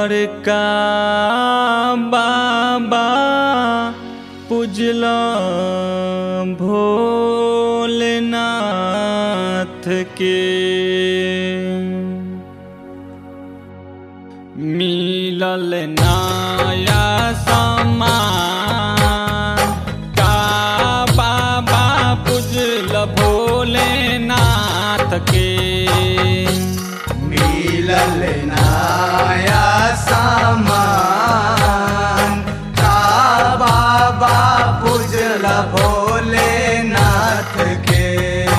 बड़का बाबा पूजल भोलेनाथ के मिलल नया समान का बाबा पूजल भोलेनाथ के मिलल नाया सामान का बाबा पूजल भोलेनाथ के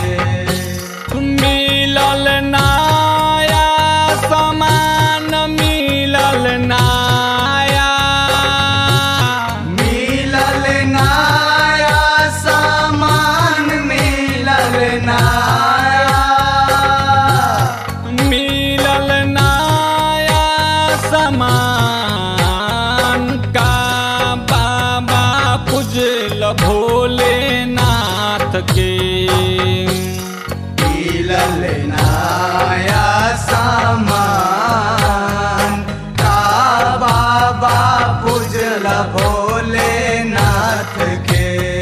मिलल नया समान मिलल नया मिलल नाया सामान मिलल नाया मिलल नया समान का बाबा पूजल भोलेनाथ के मिलल नाया सामान का बाबा पूजल भोलेनाथ के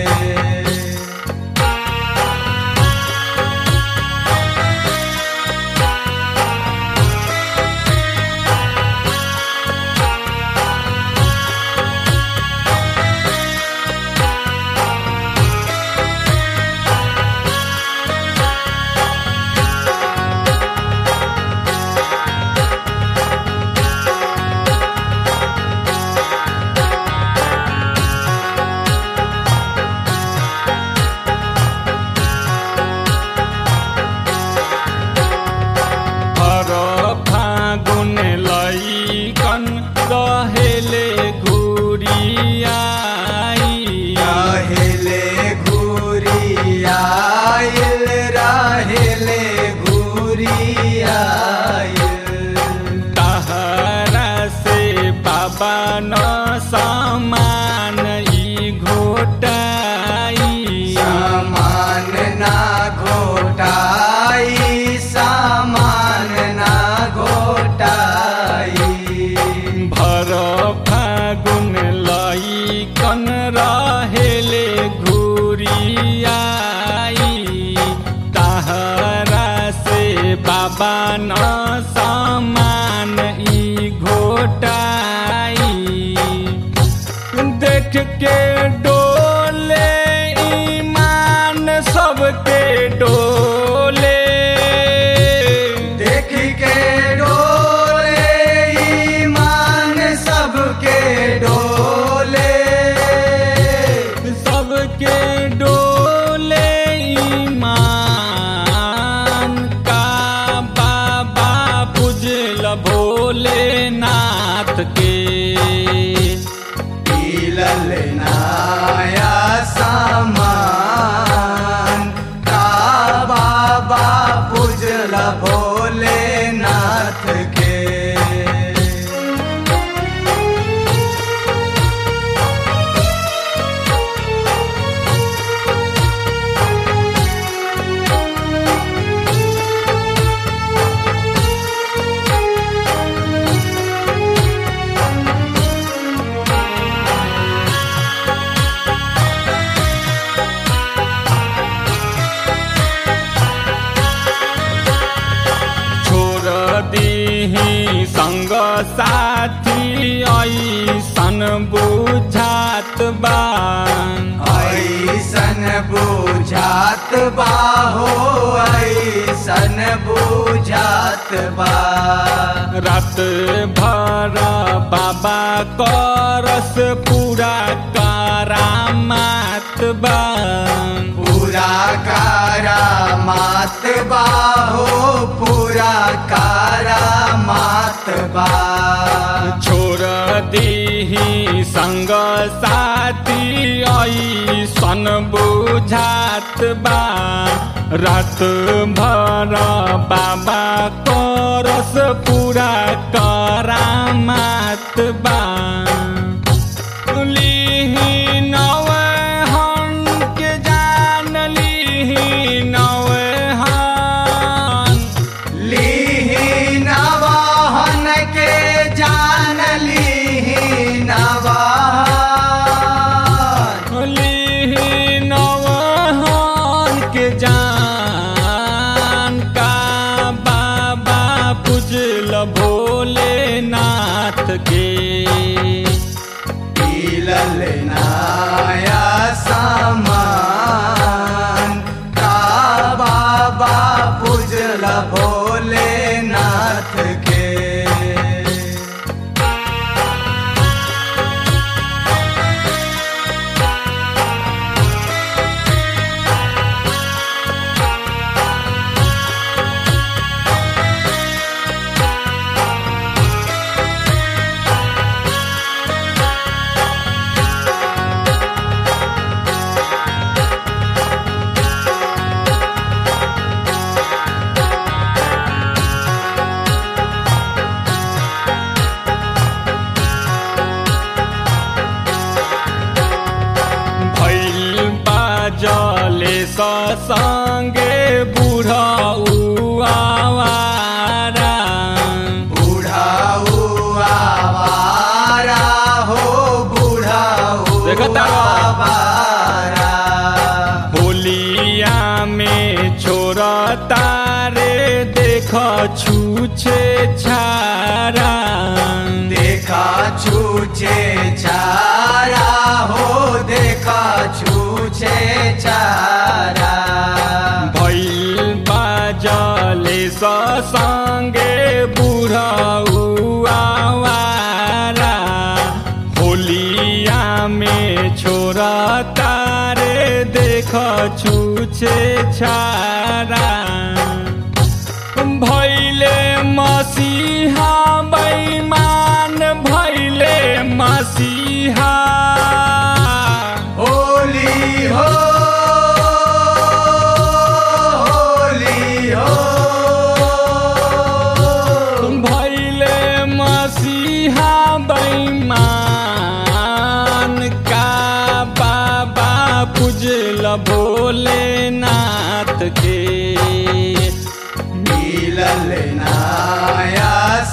हर फागुन लैकन रहेले घुरियाई रहेले घुरियाइल रहेले घुरियाइल तहरा से बाबा न समान ई घोटाई सामान ना घोटाई सामान ना घोटाई भर फागुन लैकन रहेले घुरियाई तहरा से बाबा न समान ई घोटाई देख के डोले ईमान सबके डोले देख के डोले ईमान सबके डोले सबके डोले ईमान का बाबा पूजल भोलेनाथ के मिलल नाया सामान का बाबा पूजल भोलेनाथ के छोड़ दीही संग साथी ऐसन बुझात बा ऐसन बुझात बा हो ऐसन बुझात बा रात भर बाबा करस पूरा करामात बा पूरा कारा मात बा हो पूरा कारा मात बा छोड़ दीही संग साथी ऐसन बुझात बा रात भर बाबा करस पूरा करामात बा लिही नवे हन के जान लिही नवे हन लीही नवाहन के जान संगे बूढ़ा उआवारा बूढ़ा आवारा हो बूढ़ा देखो तारो। आवारा होलिया में छोरा तारे देख छूछे छारा देखा छूचे चारा हो देखा छूचे चारा भैल बाजले संगे बूढ़ा उआवारा होलिया में छोरा तारे देख छूछे छारा भैले मसीहा बैमान भैले मसीहा होली हो होली हो भैले मसीहा बैमान का बाबा पूजल भोलेनाथ के मिलल नाया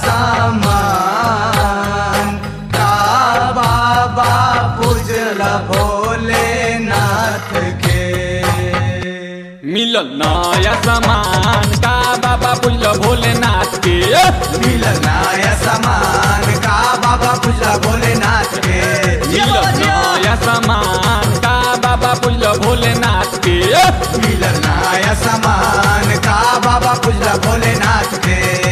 सामान का बाबा पूजल भोलेनाथ के मिलल नया सामान का बाबा पूजल भोलेनाथ के मिलल नाया सामान का बाबा पूजल भोलेनाथ के मिलल नया सामान का बाबा पूजल भोलेनाथ के मिलल नाया सामान का बाबा पूजल भोलेनाथ के